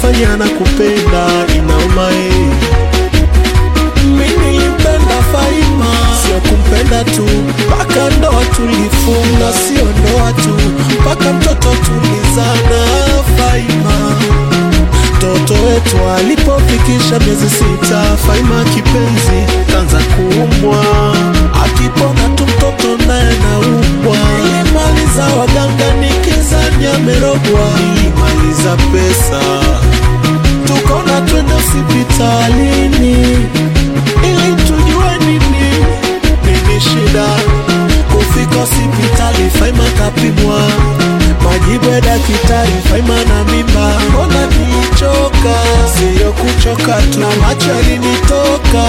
unafanya na kupenda inauma eh. Mimi nilimpenda Faima, sio kumpenda tu, mpaka ndoa tulifunga, sio ndoa tu, mpaka mtoto tulizana. Faima mtoto wetu alipofikisha miezi sita, Faima kipenzi kanza kuumwa, akipona tu mtoto naye naumwa. Nilimaliza waganga nikizani amerogwa, nilimaliza pesa tukona twende hospitalini ili tujue nini nini shida. Kufika hospitali, Faima kapimwa, majibu ya daktari, Faima na mimba. Mbona nilichoka? Siyo kuchoka tu, na macho yalinitoka.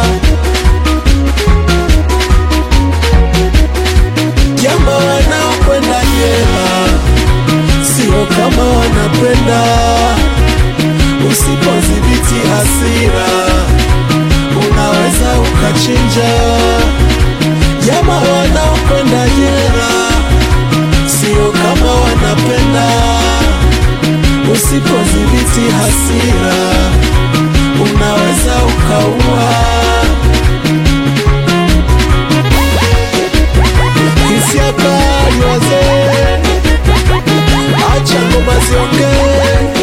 Jamaa wanaokwenda jela sio kama wanapenda Usipodhibiti hasira unaweza ukachinja. Jamaa wanaokwenda jela sio kama wanapenda. Usipodhibiti hasira unaweza ukaua. Hisia kali wazee, acha ngoma ziongee.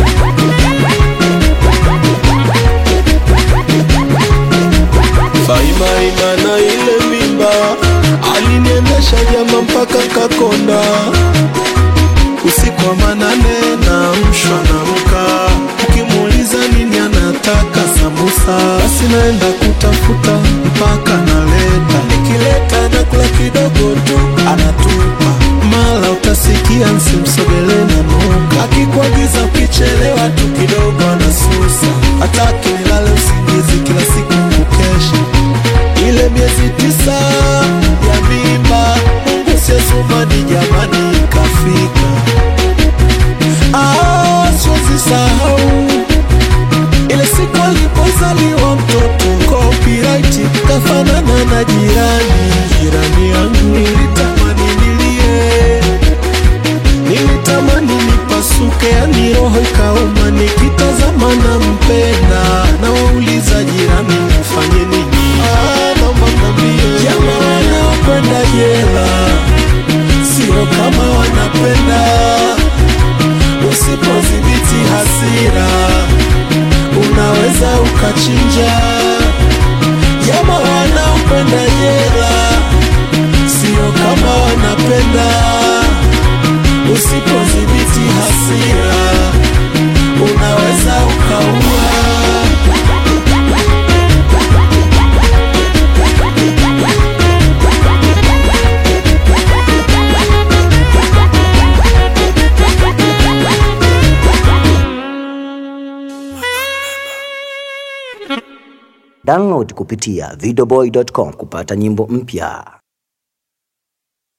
Faima ina na ile mimba aliniendesha jama mpaka Kakonda. Usiku wa manane na mshwa na mka, ukimuuliza nini anataka sambusa, basi naenda kutafuta mpaka naleta, nikileta nakula kidogo tu anatupa, mala utasikia nsimsogele na nuka, akikuagiza ukichelewa tu kidogo anasusa, hataki nilale usingizi kila siku kukesha ile miezi tisa ya mimba, Mungu siesumani jamani, ikafika. Ah, siwezi sahau ile siku alipozaliwa mtoto, copyright kafanana na jirani, jirani yangu. Nilitamani nilie, nilitamani nipasuke, yani roho ikauma, nikitazama na mpenda, na wauliza jirani, nifanye nini? Ah, naomba mnambie jamaa wanaokwenda jela sio kama wanapenda. Usipodhibiti hasira unaweza ukachinja. Jamaa wanaokwenda jela sio kama wanapenda. Usipodhibiti hasira unaweza ukaua. Download kupitia videoboy.com kupata nyimbo mpya.